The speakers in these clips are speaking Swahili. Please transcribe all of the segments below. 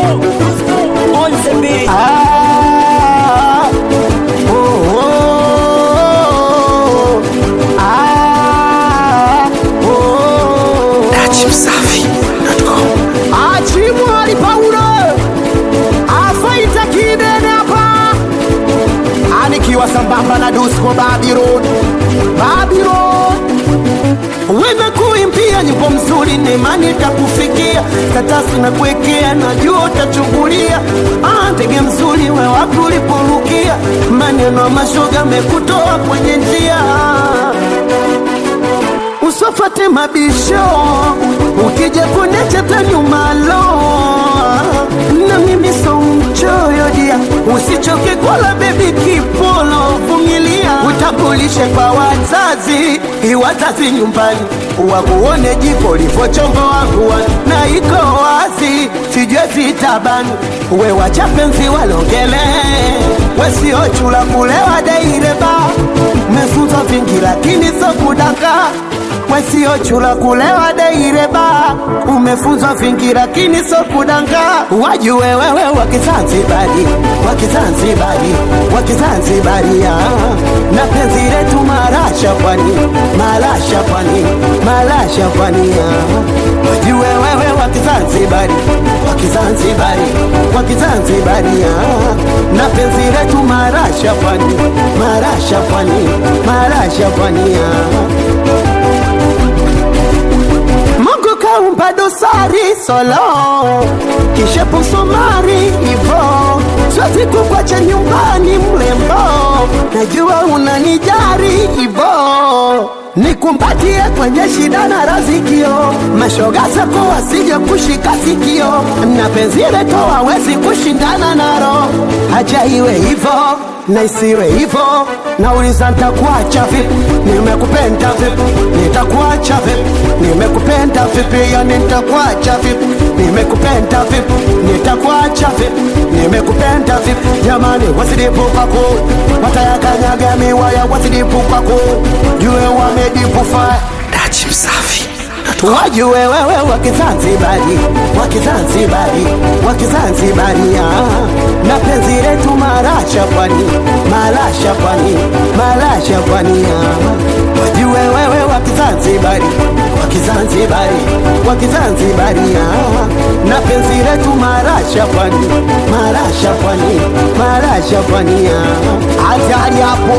on the beat. Ah, oh, oh, ah, oh. Achimwali Paulo afaita kidene hapa, anikiwa sambamba na Dusko Babylon, Babylon wewe kuimbia nyimbo mzuri, nemani takufikia katasi na kuwekea, najua utachungulia. Ah, ndege mzuri we wapi uliporukia, maneno ya mashoga mekutoa kwenye njia usofate mabisho ukija kunecheta nyumalo na mimi so mchoyo dia usichoke kola bebi kipolo vumilia utabulishe kwa wazazi iwazazi nyumbani wakuone jiko livochombo wakuwa na iko wazi sijue vitabani we wachapenzi walongele wesiochula kulewa deireba mefunzwa vingi lakini so kudaka wesiochula kulewa deireba umefunzwa vingi lakini so kudanga wajue wewe wakizanzibari wakizanzibari wakizanzibari ah. na penzi letu marasha pwani marasha pwani marasha pwani ah. wajue wewe wakizanzibari wakizanzibari wakizanzibari ah. na penzi letu marasha pwani marasha pwani marasha pwani ah. Mungu kaumba dosari solo kisha pusomari hivo siwezi kukwacha nyumbani mlembo najua unanijari hivo nikumbatie kwenye shida na razikio mashoga zako wasije kushika sikio na penzi letu hawezi kushindana naro haja iwe hivo na isiwe hivo nauliza ntakuacha vipi nimekupenda vipi nitakuacha vipi nimekupenda vipi yani nitakuacha vipi nimekupenda vipi nitakuacha vipi nimekupenda vipi jamani wasidipupako watayakanyaga miwaya wasidipupako jue wamedipufa wajue wewe wakizanzibari wakizanzibari wakizanzibari ah. na penzi letu marasha pwani marasha pwani marasha pwani ah. wajue wewe wakizanzibari wakizanzibari wakizanzibari ah. na penzi letu marasha pwani marasha pwani marasha pwani ah. hatari hapo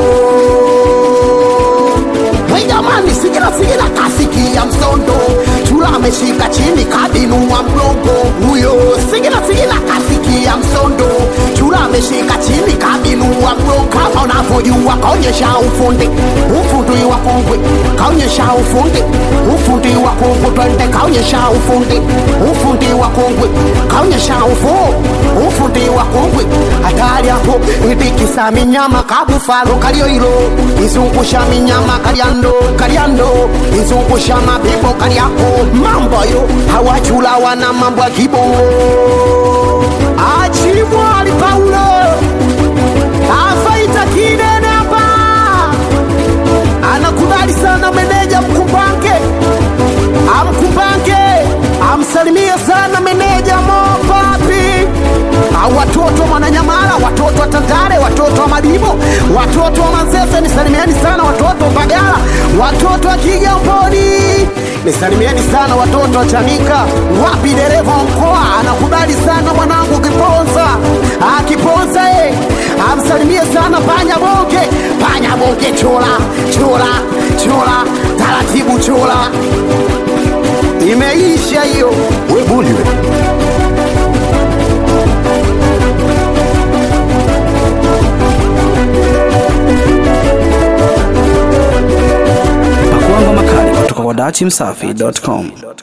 Hey jamani, sigira sigira kasikia msondo chula ameshika chini kabinua mgongo huyo. Sigira sigira kasikia msondo chula ameshika chini kabinua mgongo, kama unavyojua kaonyesha ufundi, ufundi wa kongwe kaonyesha ufundi, ufundi wa kongwe twende, kaonyesha ufundi, ufundi wa kongwe kaonyesha ufundi, ufundi wa kongwe hatari hapo, itikisa minyama kabufalo kalioilo izungusha minyama kaliando kaliando izungusha mabibo kaliako mambo yo hawachula wana mambo ya kibongo achimwali paulo afaita kidene hapa anakubali sana meneja mkumbange amkumbange amsalimie sana meneja mopapi au watoto mwananyamala watoto wa tandale watoto wa madibo watoto wa manzese nisalimieni sana watoto wa mbagala watoto wa kigamboni nisalimieni sana watoto wa chanika wapi dereva wa mkoa anakubali sana mwanangu kiponza akiponza e amsalimie sana panya bonge panya bonge chola chola chola taratibu chola imeisha hiyo webuliwe Pakuangwa makali kutoka kwa dachimsafi.com.